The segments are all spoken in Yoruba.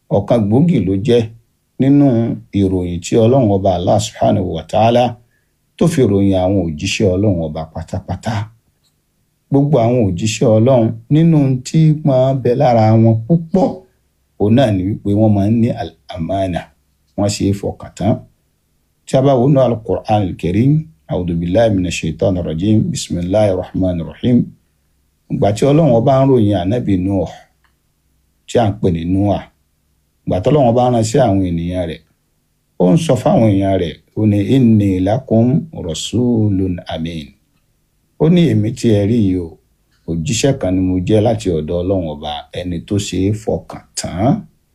ọ̀kan gbòógì ló jẹ́ nínú ìròyìn tí ọlọ́run ọba allah subhanahu wa ta'ala tó fi ròyìn àwọn òjíṣẹ́ ọlọ́run ọba pátápátá gbogbo àwọn òjíṣẹ́ ọlọ́run nínú tí máa bẹ lára wọn púpọ̀ òun náà ni wípé wọ́n máa ń ní àmánà wọ́n ṣe é fọkàn tán tí a bá wo náà al-Qur'an al-Karim a'udhu billahi minash shaitani rajim bismillahir rahmanir rahim ìgbà tí ọlọ́run ọba ń ròyìn ànábì Nuh tí à ń pè ní Noah ìgbà tí ọlọ́run ọba rán sí àwọn ènìyàn rẹ̀ ó ń sọ fáwọn èèyàn rẹ̀ ó ní inni lakum rasulun amin ó ní èmi tí ẹ rí yìí o òjíṣẹ́ kan ni mo jẹ́ láti ọ̀dọ̀ ọlọ́run ọba ẹni tó ṣe é fọkàn tán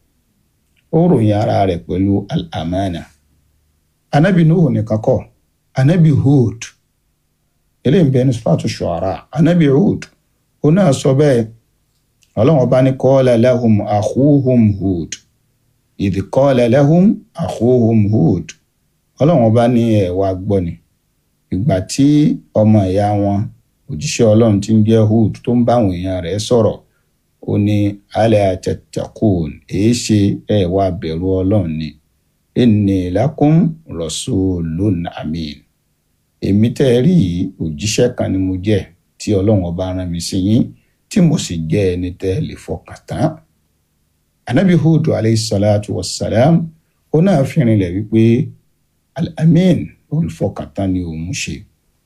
ó ròyìn ara rẹ̀ pẹ̀lú al-amana anabi nuhu nìkan kọ́ anabi hud eléyìí ń bẹ ní sifatu shu'ara anabi hud ó náà sọ bẹ́ẹ̀ ọlọ́run ọba ní qala lahum akhuhum hud idh qala lahum akhuhum hud ọlọ́run ọba ní ẹ̀ wá gbọ́ ni ìgbà tí ọmọ ìyá wọn òjíṣẹ́ ọlọ́run tí ń jẹ́ Hud tó ń bá àwọn èèyàn rẹ̀ sọ̀rọ̀ ó ní ala tattaqun èé ṣe ẹ wá bẹ̀rù ọlọ́run ni inni lakum rasulun amin èmi tẹ́ ẹ rí yìí òjíṣẹ́ kan ni mo jẹ́ tí ọlọ́run ọba rán mi sí yín tí mo sì jẹ́ ẹni tẹ́ ẹ lè fọkàn tán anabi Hud alayhi salatu wassalam ó náà fi rinlẹ̀ wípé al-amin olùfọkàntán ni òun ṣe.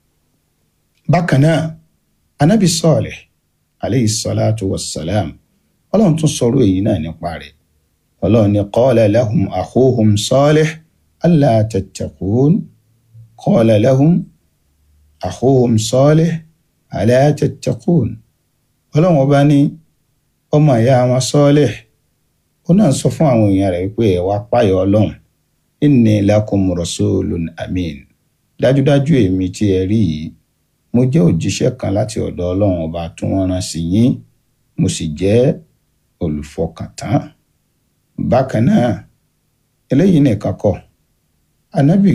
bákan náà anabi Salih aleyhi salatu wa salam ọlọ́run tún sọ̀rọ̀ èyí náà nípa rẹ̀ ọlọ́run ní qala lahum akhuhum Salih alla tattaqun qala lahum akhuhum Salih alla tattaqun ọlọ́run ọba ní ọmọ ìyá wọn Salih ó náà sọ fún àwọn èèyàn rẹ̀ pé ẹ wá páyọ̀ ọlọ́run inni lakum rasulun amin dájúdájú èmi tí ẹ rí yìí mo jẹ́ òjíṣẹ́ kan láti ọ̀dọ̀ ọlọ́run ọba tí wọ́n rán sí yín mo sì jẹ́ olùfọkàntán bákan náà eléyìí nìkan kọ́ anabi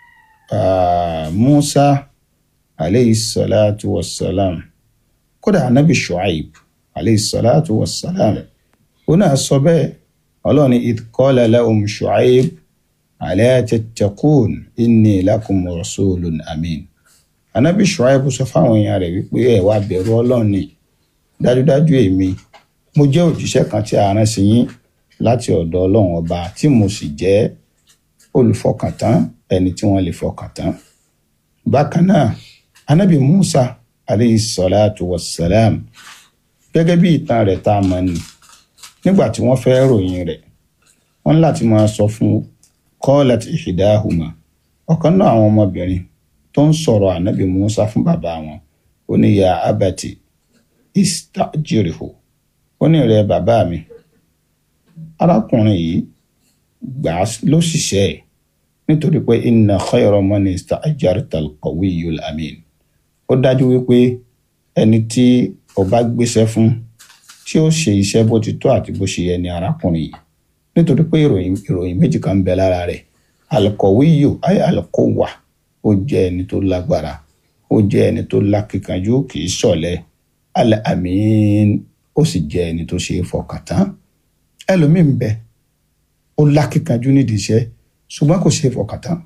uh, musa aleyhi salatu wa salam kódà anabi shuaib aleyhi salatu wa salam ó náà sọ bẹ́ẹ̀ ọlọ́run ní idh qala lahum shuaib ala tattaqun inni lakum rasulun amin anabi shuaibu sọ fáwọn èèyàn rẹ̀ wípé ẹ wá bẹ̀rù Ọlọ́run ni dájúdájú èmi mo jẹ́ òjíṣẹ́ kan tí a rán sí yín láti ọ̀dọ̀ Ọlọ́run ọba tí mo sì jẹ́ olùfọkàntán ẹni tí wọ́n lè fọkàntán bákan náà anabi musa aleyhi salatu wassalam gẹ́gẹ́ bí ìtàn rẹ̀ tá a mọ̀ ni nígbà tí wọ́n fẹ́ ròyìn rẹ̀ wọ́n láti máa sọ fún qalat ihdahuma ọ̀kan náà àwọn ọmọbìnrin tó ń sọ̀rọ̀ ànábì musa fún bàbá wọn ó ní ya abati istajirihu ó ní rẹ bàbá mi arákùnrin yìí gbà á lóṣìṣẹ́ ẹ̀ nítorí pé inna khayra man istajarta al-qawiyyul amin ó dájú wípé ẹni tí o bá gbéṣẹ́ fún tí ó ṣe iṣẹ́ bó ti tó àti bó ṣe yẹ ni arákùnrin yìí nítorí pé ìròyìn ìròyìn méjì kan ń bẹ lára rẹ̀ alqawiyyu ay alquwwa ó jẹ́ ẹni tó lágbára ó jẹ́ ẹni tó lákìkanjú kì í ṣọ̀lẹ al-amin ó sì jẹ́ ẹni tó ṣe é fọkàn tán ẹlòmíì ń bẹ ó lákìkanjú nídìí iṣẹ́ ṣùgbọ́n kò ṣe é fọkàn tán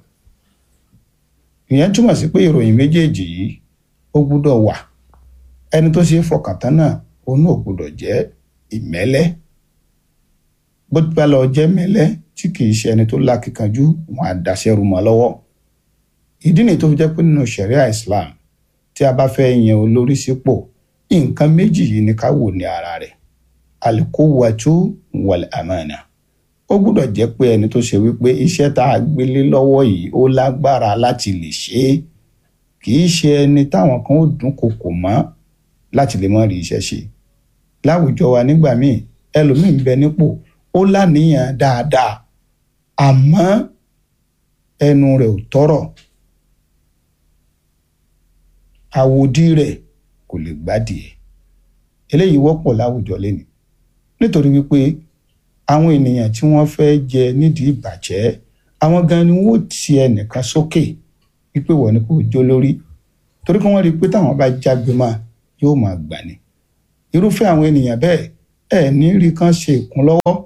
ìyẹn túmọ̀ sí pé ìròyìn méjèèjì yìí ó gbúdọ̀ wà ẹni tó ṣe é fọkàn tán náà òun náà gbúdọ̀ jẹ́ ìmẹ́lẹ́ bó ti bá lọ jẹ́ mẹ́lẹ́ tí kì í ṣe ẹni tó lákìkanjú wọn á daṣẹ́rù mọ́ lọ́wọ́ ìdí nìyí tó fi jẹ́ pé nínú ṣẹ̀ríà Islam tí a bá fẹ́ yan olórí sípò nǹkan méjì yìí ni ká wò ní ara rẹ̀ alikuwatu wal amana ó gbúdọ̀ jẹ́ pé ẹni tó ṣe wípé iṣẹ́ tá a gbélé lọ́wọ́ yìí ó lágbára láti lè ṣe é kì í ṣe ẹni táwọn kan ó dún kòkò mọ́ láti lè mọ́ rí iṣẹ́ ṣe láwùjọ wa nígbà míì ẹlòmíín bẹ nípò ó láníyàn dáadáa àmọ́ ẹnu rẹ̀ ò tọ́rọ̀ àwòdì rẹ̀ kò lè gbádìí eléyìí wọ́pọ̀ láwùjọ lẹ́nu nítorí wípé àwọn ènìyàn tí wọ́n fẹ́ jẹ nídìí ìbàjẹ́ àwọn gan ni wọ́n ti ẹnìkan sókè wípé wọ́n ní kò jó lórí torí kí wọ́n rí i pé táwọn bá jágbe máa yóò máa gbà ní irúfẹ́ àwọn ènìyàn bẹ́ẹ̀ ẹ̀ ní rí kan ṣe ìkúnlọ́wọ́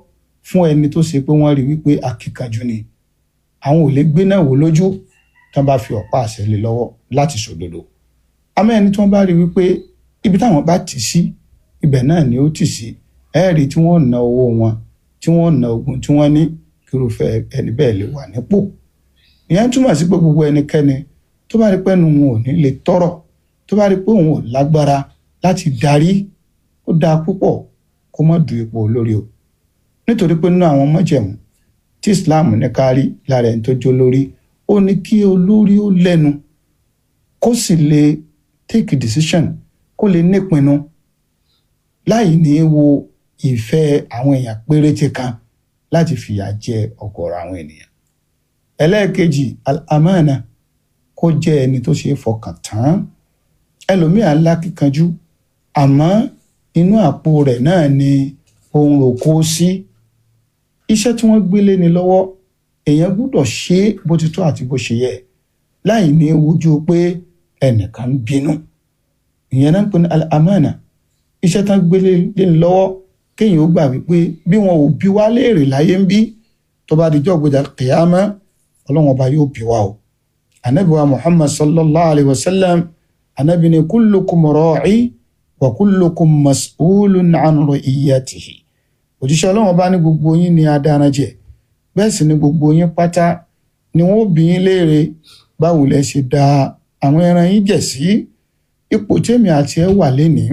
fún ẹni tó ṣe pé wọ́n rí wípé akíkanjú ni àwọn ò lè gbé náà wò lójú tí wọ́n bá fi ọ̀pá àṣẹ lé lọ́wọ́ láti ṣòdodo àmọ́ ẹni tí wọ́n bá rí wípé ibi táwọn bá tì sí ibẹ̀ náà ni ó tì sí ẹ̀ẹ́rì tí wọ́n na owó wọn tí wọ́n na ogun tí wọ́n ní kírúfẹ́ ẹni bẹ́ẹ̀ lè wà nípò ìyẹn túmọ̀ sí pé gbogbo ẹnikẹ́ni tó bá rí pé ẹnu wọn ò ní lè tọrọ tó bá rí pé òun ò lágbára láti darí ó dáa púpọ̀ kó má du ipò olórí o nítorí pé nínú àwọn májẹ̀mú tí Islam ní ká rí lára ẹni tó jó lórí ó ní kí olórí ó lẹ́nu kó sì lè take decision kó lè nípinnu láì ní wo ìfẹ́ àwọn èèyàn péréte kan láti fìyà jẹ ọ̀gọ̀rọ̀ àwọn ènìyàn ẹlẹ́ẹ̀kejì al-amana kó jẹ́ ẹni tó ṣe é fọkàn tán ẹlòmíà lákìkanjú àmọ́ inú àpò rẹ̀ náà ni ohun rò kó sí iṣẹ́ tí wọ́n gbélé ni lọ́wọ́ èèyàn gbúdọ̀ ṣe é bó ti tó àti bó ṣe yẹ láì ní wojú pé ẹnìkan ń bínú ìyẹn náà ń pè ní al-amana iṣẹ́ tán gbélé ni lọ́wọ́ kéèyàn ó gbà wípé bí wọn ò bí wá léèrè láyé ń bí tó bá di jọ́ gbèdà kìyàmá ọlọ́run ọba yóò bí wá o anabi wa muhammad sallallahu alayhi wa sallam anabi ni kullukum ra'i wa kullukum mas'ulun an ra'iyatihi òjíṣẹ́ ọlọ́run ọba ní gbogbo yín ni adarajẹ bẹ́ẹ̀ sì ni gbogbo yín pátá ni wọ́n bí yín léèrè báwo lẹ ṣe da àwọn ẹran yín jẹ̀ sí ipò tèmi àti ẹ wà lénìí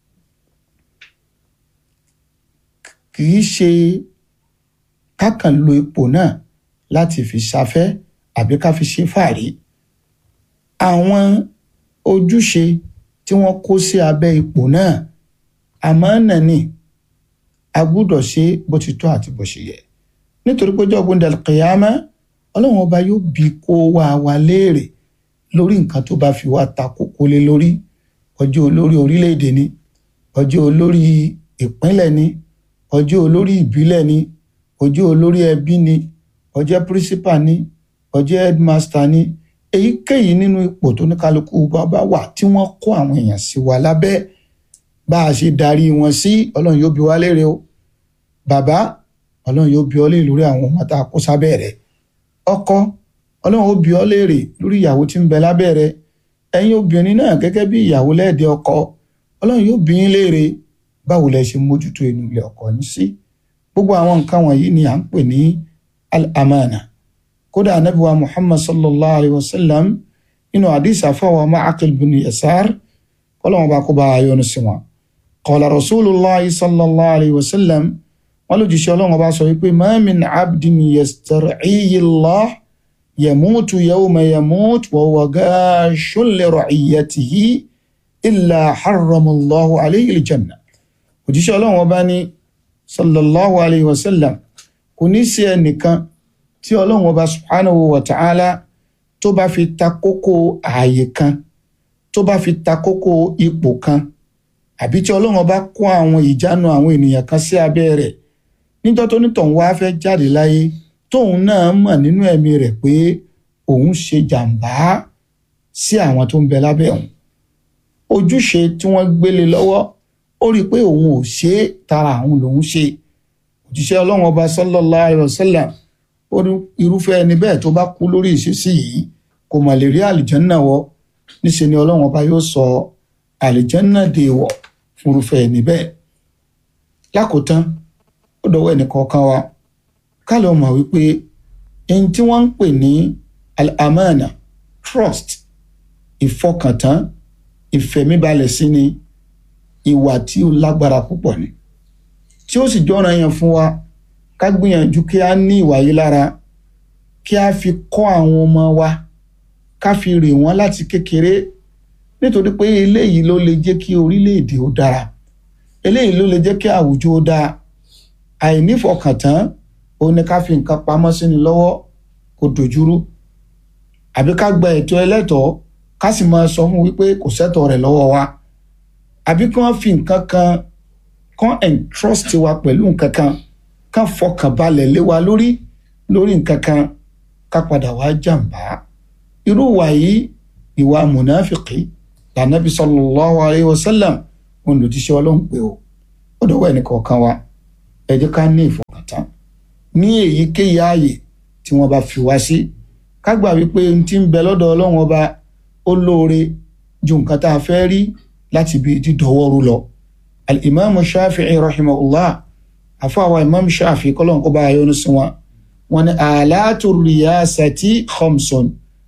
kì í ṣe kákan lo ipò náà láti fi ṣafẹ́ àbí ká fi ṣe fàárí àwọn ojúṣe tí wọ́n kó sí abẹ́ ipò náà àmánà ni a gbúdọ̀ ṣe bó ti tó àti bó ṣe yẹ nítorí pé jọ́gbọ́n dàlùkìyàmá ọlọ́run ọba yóò bi kó wá wa léèrè lórí nǹkan tó bá fi wá ta kókó lé lórí ọjọ́ olórí orílẹ̀-èdè ni ọjọ́ olórí ìpínlẹ̀ ni ọjọ́ olórí ìbílẹ̀ ni ọjọ́ olórí ẹbí ni ọjọ́ principal ni ọjọ́ headmaster ni èyíkéyìí nínú ipò tó ní kálukú bàbá wà tí wọ́n kó àwọn èèyàn sí wa lábẹ́ bá a ṣe darí wọn sí ọlọ́run yóò bi wá léèrè o bàbá ọlọ́run yóò bi ọ́ léèrè lórí àwọn ọmọ tá a kó sábẹ́ rẹ̀ ọkọ ọlọ́run ó bi ọ́ léèrè lórí ìyàwó tí ń bẹ lábẹ́ rẹ̀ ẹ̀yin obìnrin náà gẹ́gẹ́ bí ìyàwó lẹ́ẹ̀dẹ́ ọkọ ọlọ́run yóò bi yín léèrè báwo lẹ ṣe mójútó inú ilé ọkọ yín sí gbogbo àwọn nǹkan wọ̀nyí ni à ń pè ní al-amana kódà anabiwa muhammad sallallahu alayhi wa sallam nínú àdìsá fọwọ́ ma'aqil bin yasar kọ́lọ́wọ́n bá kó bá a yọ́nú sí wọn. qala rasulillah sallallahu alayhi wa sallam wọn lójú ṣe ọlọ́wọ́n bá sọ wípé ma min abdin yastar'iyi Allah yamutu yawma yamut wa huwa gashun li ra'iyatihi illa harrama Allahu alayhi al-janna òjíṣẹ́ ọlọ́run ọba ní sallallahu alayhi wa sallam kò ní sí ẹnìkan tí ọlọ́run ọba subhanahu wa ta'ala tó bá fi ta kókó ààyè kan tó bá fi ta kókó ipò kan àbí tí ọlọ́run ọba kó àwọn ìjánu àwọn ènìyàn kan sí abẹ́ rẹ̀ níjọ́ tó nítọ̀hún wá fẹ́ jáde láyé tóun náà mọ̀ nínú ẹ̀mí rẹ̀ pé òun ṣe jàǹbá sí àwọn tó ń bẹ lábẹ́ òun ojúṣe tí wọ́n gbélé lọ́wọ́ ó rí i pé òun ò ṣe é tara àwọn lòun ṣe òjíṣẹ́ ọlọ́run ọba sallallahu alaihi wasallam ó ní irúfẹ́ ẹni bẹ́ẹ̀ tó bá kú lórí ìṣesí yìí kò mà lè rí àlìjánná wọ̀ níṣẹ́ ni ọlọ́run ọba yóò sọ àlìjánná dè wọ̀ fún irúfẹ́ ẹni bẹ́ẹ̀ lákòótán ó dọwọ́ ẹnì kọ̀ọ̀kan wa ká lè mọ̀ wípé ẹni tí wọ́n ń pè ní al-amana trust ìfọkàntán ìfẹ̀míbalẹ̀ sí ni ìwà tí ó lágbára púpọ̀ ni tí ó sì jọ́ra yẹn fún wa ká gbìyànjú kí a ní ìwà yìí lára kí a fi kọ́ àwọn ọmọ wa ká fi rè wọ́n láti kékeré nítorí pé eléyìí ló lè jẹ́ kí orílẹ̀-èdè ó dára eléyìí ló lè jẹ́ kí àwùjọ ó dáa àìnífọkàntán ó ní ká fi nǹkan pamọ́ sínú lọ́wọ́ kó dojúrú àbí ká gba ẹ̀tọ́ ẹlẹ́tọ̀ọ́ ká sì máa sọ fún wípé kò sẹ́tọ̀ rẹ̀ lọ́wọ́ wa àbí kí wọ́n fi nǹkan kan kàn entrust wa pẹ̀lú nǹkan kan kàn fọkàn balẹ̀ lé wa lórí lórí nǹkan kan ká padà wá jàǹbá irú ìwà yìí ìwà mùnáfìkì lànàbí sallallahu alayhi wa sallam òun lòdì sí ọlọ́run pé o ó dọ̀wọ́ ẹnì kọ̀ọ̀kan wa ẹ jẹ́ ká ní ìfọkàntán ní èyíkéyìí ààyè tí wọ́n bá fi wá sí ká gbà wípé n ti ń bẹ lọ́dọ̀ ọlọ́run ọba ó lóore ju nǹkan tá a fẹ́ rí láti bí dídọ̀wọ́rú lọ al-imam shafi'i rahimahullah àfọwọ́ imam shafi'i kọ́lọ́n kó bá a yọ́nú sí wọn wọn ni àlàtò rìyásàtì khamsun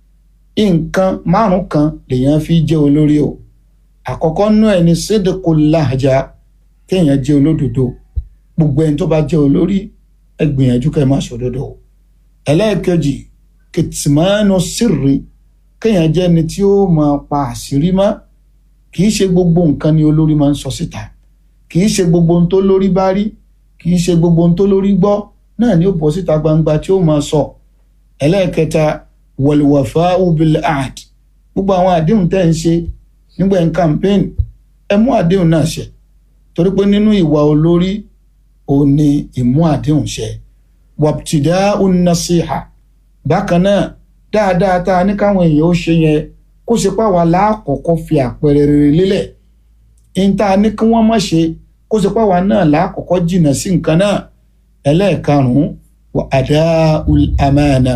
nǹkan márùn kan lèèyàn fi jẹ́ olórí o àkọ́kọ́ nú ẹ̀ ní sidqul lahja kéèyàn jẹ́ olódodo gbogbo ẹni tó bá jẹ́ olórí ẹ gbìyànjú kẹ́ ẹ má ṣòdodo o ẹlẹ́ẹ̀kejì kìtìmánú sírì kéèyàn jẹ́ ẹni tí ó máa pa àṣírí mọ́ kì í ṣe gbogbo nǹkan ni olórí máa ń sọ síta kì í ṣe gbogbo ohun tó lórí bá rí kì í ṣe gbogbo ohun tó lórí gbọ́ náà ni ó bọ́ síta gbangba tí ó máa sọ ẹlẹ́ẹ̀kẹta wal-wafā'u bil-'ahd gbogbo àwọn àdéhùn tẹ́ ń ṣe nígbà ń campaign ẹ mú àdéhùn náà ṣẹ torí pé nínú ìwà olórí ò ní ìmú àdéhùn ṣẹ wabtidā'u n-nasīḥa bákan náà dáadáa tá a ní káwọn èèyàn ó ṣe yẹn kó ṣe páwa láàkọ́kọ́ fi àpẹẹrẹ rere lélẹ̀ ń tá a ní kí wọ́n má ṣe kó ṣe páwa náà láàkọ́kọ́ jìnnà sí nǹkan náà ẹlẹ́ẹ̀karùn-ún wà adául amana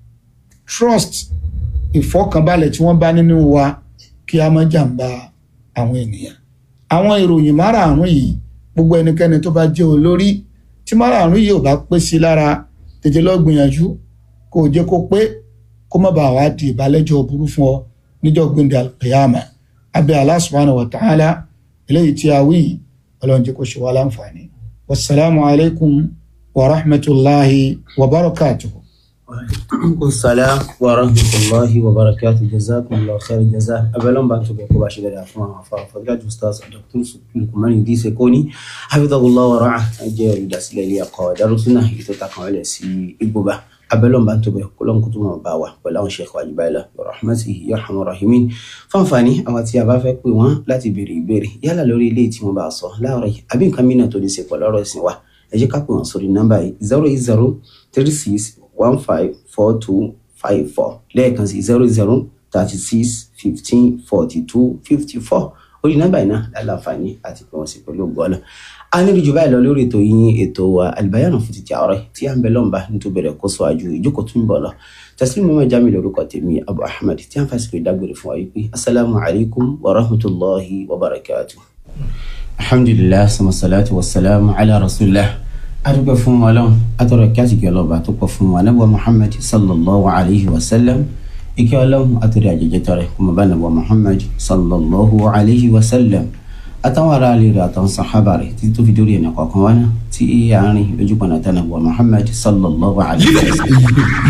trust ìfọkànbalẹ̀ tí wọ́n bá nínú wa kí a má jàǹbá àwọn ènìyàn àwọn ìròyìn márààrún yìí gbogbo ẹnikẹ́ni tó bá jẹ́ olórí tí márààrún yìí ò bá pé sí lára tètè lọ gbìyànjú kó o jẹ́ kó pé kó má bàa wá di ìbálẹ́jọ́ burú fún ọ níjọ́ gbẹ̀ndẹ̀ alqiyama abẹ́ Allah subhanahu wa ta'ala eléyìí tí a wí ọlọ́run jẹ́ kó ṣe wá láǹfààní wasalaamu alaykum wa rahmatulahi wa barakatuhu. Aleykum salaam wa rahmatulahi wa barakatu jazakumullahu khair jaza abẹ́lẹ́ bá ń tó bẹ̀ kó bá ṣe dáadáa fún àwọn afárá fọdúlájú stars dr lukumani idise koni hafidhahullah wa ra'a jẹ́ olùdásílẹ̀ ilé ẹ̀kọ́ darusuna èyí tó takàn wọlé sí igbóba abẹ́lẹ́ bá ń tó bẹ̀ kó lọ́n kó tó mọ̀ bá wa pẹ̀lú àwọn sheikh wajibayla wa rahmatihi yarhamu rahimin fáǹfààní àwọn tí a bá fẹ́ pè wọ́n láti béèrè ìbéèrè yálà lórí ilé tí wọ́n bá sọ láàárọ̀ yìí àbí nǹkan mìíràn tó ní ṣe pẹ̀lú ọ̀rọ̀ ìsìn wa ẹ jẹ́ ká pè wọ́n sórí nọ́mbà yìí zero eight zero three six one five four two five four lẹ́ẹ̀kan sí zero zero thirty six fifteen forty two fifty four orí nọ́mbà yìí náà lálàáfààní àti pé wọ́n sì pẹ̀lú ògbọ́nà a ní ìjọba ìlọ lórí ètò yín ètò wa àlùbáyànà fún títí àárọ̀ tí à ń bẹ lọ́nba nítorí bẹ̀rẹ̀ kó sọ àjò ìjókòó tún bọ̀ lọ tẹsílẹ̀ mọ́mọ́ jami lórúkọ tèmi abu ahmed tí à ń fàṣẹ ìdágbére fún wa yìí pé asalaamu alaykum wa rahmatulahi wa barakatu. alhamdulilah sama salatu wa salamu ala rasulillah adúgbò fún wa lọ́wọ́ atọ́rọ̀ kí àsìkò ọlọ́ba tó pọ̀ fún wa nàbọ̀ muhammad sallallahu alayhi wa sallam ike ọlọ́run àtúrẹ́ àjẹjẹ tọrẹ kọmọ bá nàbọ̀ muhammad sallallahu alayhi wa sallam àtàwọn ará ilé rẹ̀ àtàwọn sàhábà rẹ̀ títí tó fi dórí ẹ̀nà kọ̀ọ̀kan wá náà tí àárín lójú pọ̀nà tánà bọ̀ muhammad sallallahu alayhi wa sallam.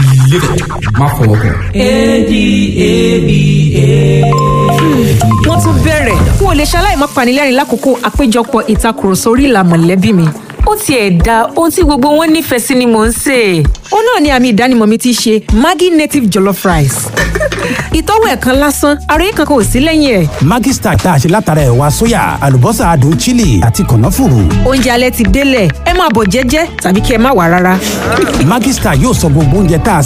má fọwọ́ kàn. wọ́n tún bẹ̀rẹ̀ n ò lè ṣaláì má panilẹ́rìn lákòókò àpéjọpọ̀ ìtakùrọ̀sọ orí ìlà mọ̀lẹ́bí mi ó tiẹ̀ da ohun tí gbogbo wọn nífẹ̀ẹ́ sí ni mò ń sè é. ó náà ni àmì ìdánimọ̀ mi ti ṣe maggi native jollof rice. ìtọ́wò ẹ̀kan lásán àròyé kankan ò sí lẹ́yìn ẹ̀. Maggi Star tá a ṣe látara ẹ̀wà sóyà àlùbọ́sà adùn chili àti kànáfùrù. oúnjẹ alẹ́ ti délẹ̀ ẹ máa bọ̀ jẹ́jẹ́ tàbí kí ẹ má wà rárá. Maggi Star yóò sọ gbogbo oúnjẹ tá a